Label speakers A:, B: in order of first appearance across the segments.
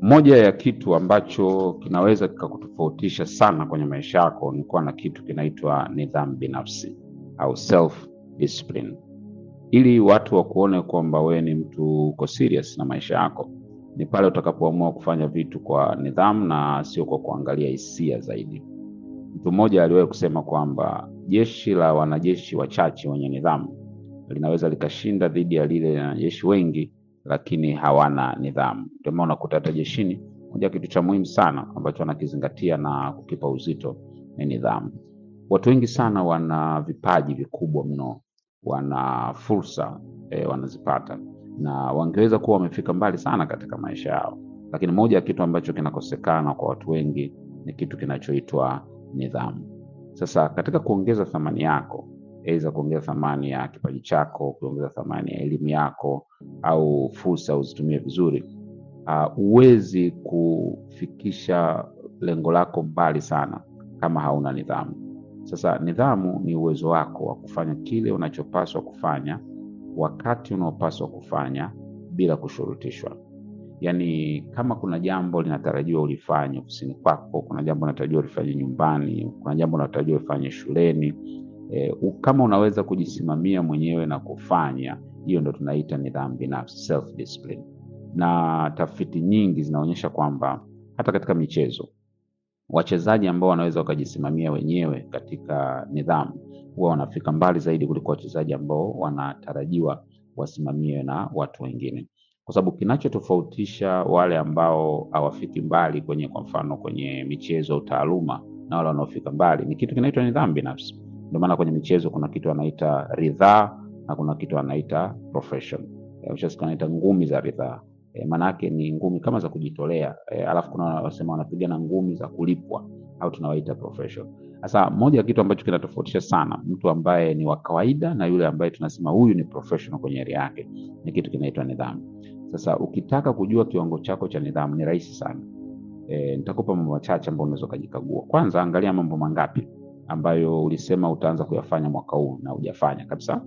A: moja ya kitu ambacho kinaweza kikakutofautisha sana kwenye maisha yako ni kuwa na kitu kinaitwa nidhamu binafsi au self discipline. Ili watu wakuone kwamba wewe ni mtu uko serious na maisha yako, ni pale utakapoamua kufanya vitu kwa nidhamu na sio kwa kuangalia hisia zaidi. Mtu mmoja aliwahi kusema kwamba jeshi la wanajeshi wachache wenye nidhamu linaweza likashinda dhidi ya lile la wanajeshi wengi lakini hawana nidhamu. Ndio maana unakuta hata jeshini, moja ya kitu cha muhimu sana ambacho wanakizingatia na kukipa uzito ni nidhamu. Watu wengi sana wana vipaji vikubwa mno, wana fursa e, wanazipata na wangeweza kuwa wamefika mbali sana katika maisha yao, lakini moja ya kitu ambacho kinakosekana kwa watu wengi ni kitu kinachoitwa nidhamu. Sasa katika kuongeza thamani yako, aidha kuongeza thamani ya kipaji chako, kuongeza thamani ya elimu yako au fursa uzitumie vizuri, huwezi kufikisha lengo lako mbali sana kama hauna nidhamu. Sasa nidhamu ni uwezo wako wa kufanya kile unachopaswa kufanya wakati unaopaswa kufanya bila kushurutishwa. Yaani, kama kuna jambo linatarajiwa ulifanye ofisini kwako, kuna jambo linatarajiwa ulifanye nyumbani, kuna jambo linatarajiwa ulifanye shuleni e, kama unaweza kujisimamia mwenyewe na kufanya, hiyo ndo tunaita nidhamu binafsi, self discipline. Na tafiti nyingi zinaonyesha kwamba hata katika michezo wachezaji ambao wanaweza wakajisimamia wenyewe katika nidhamu huwa wanafika mbali zaidi kuliko wachezaji ambao wanatarajiwa wasimamiwe na watu wengine, kwa sababu kinachotofautisha wale ambao hawafiki mbali kwenye, kwa mfano, kwenye michezo au taaluma na wale wanaofika mbali ni kitu kinaitwa nidhamu binafsi. Ndio maana kwenye michezo kuna kitu wanaita ridhaa na kuna kitu wanaita profession. Wanaita ngumi za ridhaa E, maanake ni ngumi kama za kujitolea e, alafu kuna wanasema wanapigana ngumi za kulipwa au tunawaita profession. Sasa moja ya kitu ambacho kinatofautisha sana mtu ambaye ni wa kawaida na yule ambaye tunasema huyu ni professional kwenye area yake ni kitu kinaitwa nidhamu. Sasa ukitaka kujua kiwango chako cha nidhamu ni rahisi sana. E, nitakupa mambo machache ambayo unaweza ukajikagua. Kwanza, angalia mambo mangapi ambayo ulisema utaanza kuyafanya mwaka huu na hujafanya kabisa.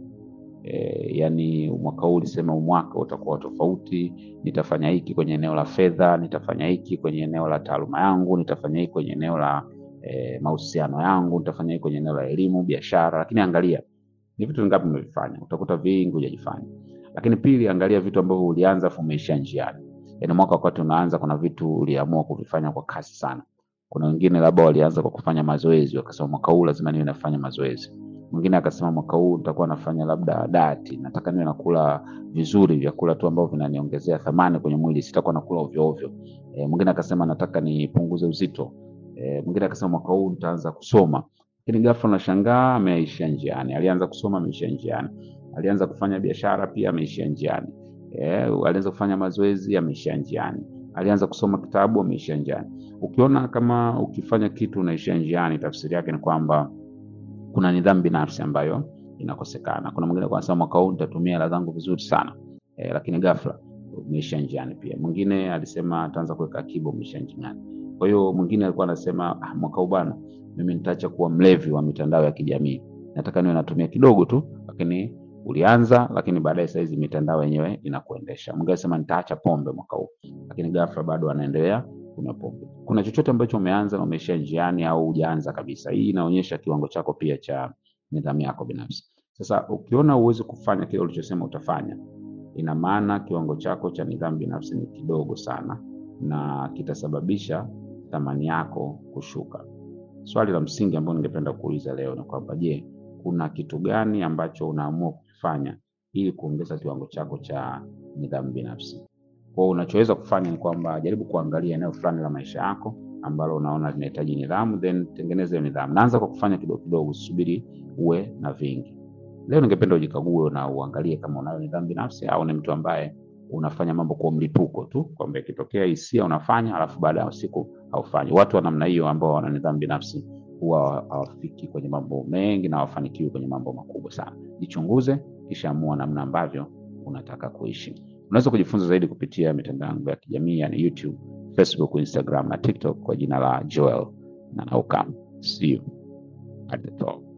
A: E, yani mwaka huu ulisema mwaka utakuwa tofauti, nitafanya hiki kwenye eneo la fedha, nitafanya hiki kwenye eneo la taaluma yangu, nitafanya hiki kwenye eneo la e, mahusiano yangu, nitafanya hiki kwenye eneo la elimu, biashara. Lakini angalia ni vitu vingapi umevifanya, utakuta vingi hujajifanya. Lakini pili, angalia vitu ambavyo ulianza afu umeishia njiani. Yani mwaka wakati unaanza, kuna vitu uliamua kuvifanya kwa kasi sana. Kuna wengine labda walianza kwa kufanya mazoezi, wakasema mwaka huu lazima niwe nafanya mazoezi mwingine akasema mwaka huu nitakuwa nafanya labda dati, nataka niwe nakula vizuri, vyakula tu ambavyo vinaniongezea thamani kwenye mwili, sitakuwa nakula ovyo ovyo. E, mwingine akasema nataka nipunguze uzito. E, mwingine akasema mwaka huu nitaanza kusoma, lakini ghafla nashangaa ameishia njiani. Alianza kusoma ameishia njiani, alianza kufanya biashara pia ameishia njiani. E, alianza kufanya mazoezi ameishia njiani, alianza kusoma kitabu ameishia njiani. Ukiona kama ukifanya kitu unaishia njiani, tafsiri yake ni kwamba kuna nidhamu binafsi ambayo inakosekana. Kuna mwingine anasema mwaka huu nitatumia hela zangu vizuri sana e, lakini ghafla umeisha njiani. Pia mwingine alisema ataanza kuweka akiba, umeisha njiani. Kwa hiyo mwingine alikuwa anasema ah, mwaka huu bwana, mimi nitaacha kuwa mlevi wa mitandao ya kijamii, nataka niwe natumia kidogo tu, lakini ulianza, lakini baadaye saa hizi mitandao yenyewe inakuendesha. Mwingine anasema nitaacha pombe mwaka huu, lakini ghafla bado anaendelea kunywa pombe. Kuna chochote ambacho umeanza na umeishia njiani au hujaanza kabisa. Hii inaonyesha kiwango chako pia cha nidhamu yako binafsi. Sasa ukiona uwezi kufanya kile ulichosema utafanya, ina maana kiwango chako cha nidhamu binafsi ni kidogo sana, na kitasababisha thamani yako kushuka. Swali la msingi ambalo ningependa kuuliza leo ni kwamba, je, kuna kitu gani ambacho unaamua kukifanya ili kuongeza kiwango chako cha nidhamu binafsi? Kwa unachoweza kufanya ni kwamba jaribu kuangalia eneo fulani la maisha yako ambalo unaona linahitaji nidhamu, then tengeneza hiyo nidhamu. Naanza kwa kufanya kidogo kidogo, usubiri uwe na vingi. Leo ningependa ujikague na uangalie kama unayo nidhamu binafsi au ni mtu ambaye unafanya mambo kwa mlipuko tu, kwamba ikitokea hisia unafanya, alafu baada ya siku haufanyi. Watu wa namna hiyo ambao wana nidhamu binafsi huwa hawafiki kwenye mambo mengi na hawafanikiwi kwenye mambo makubwa sana. Jichunguze, kisha amua namna ambavyo unataka kuishi. Unaweza kujifunza zaidi kupitia mitandao yangu ya kijamii yani YouTube, Facebook, Instagram na TikTok kwa jina la Joel Nanauka. See you at the top.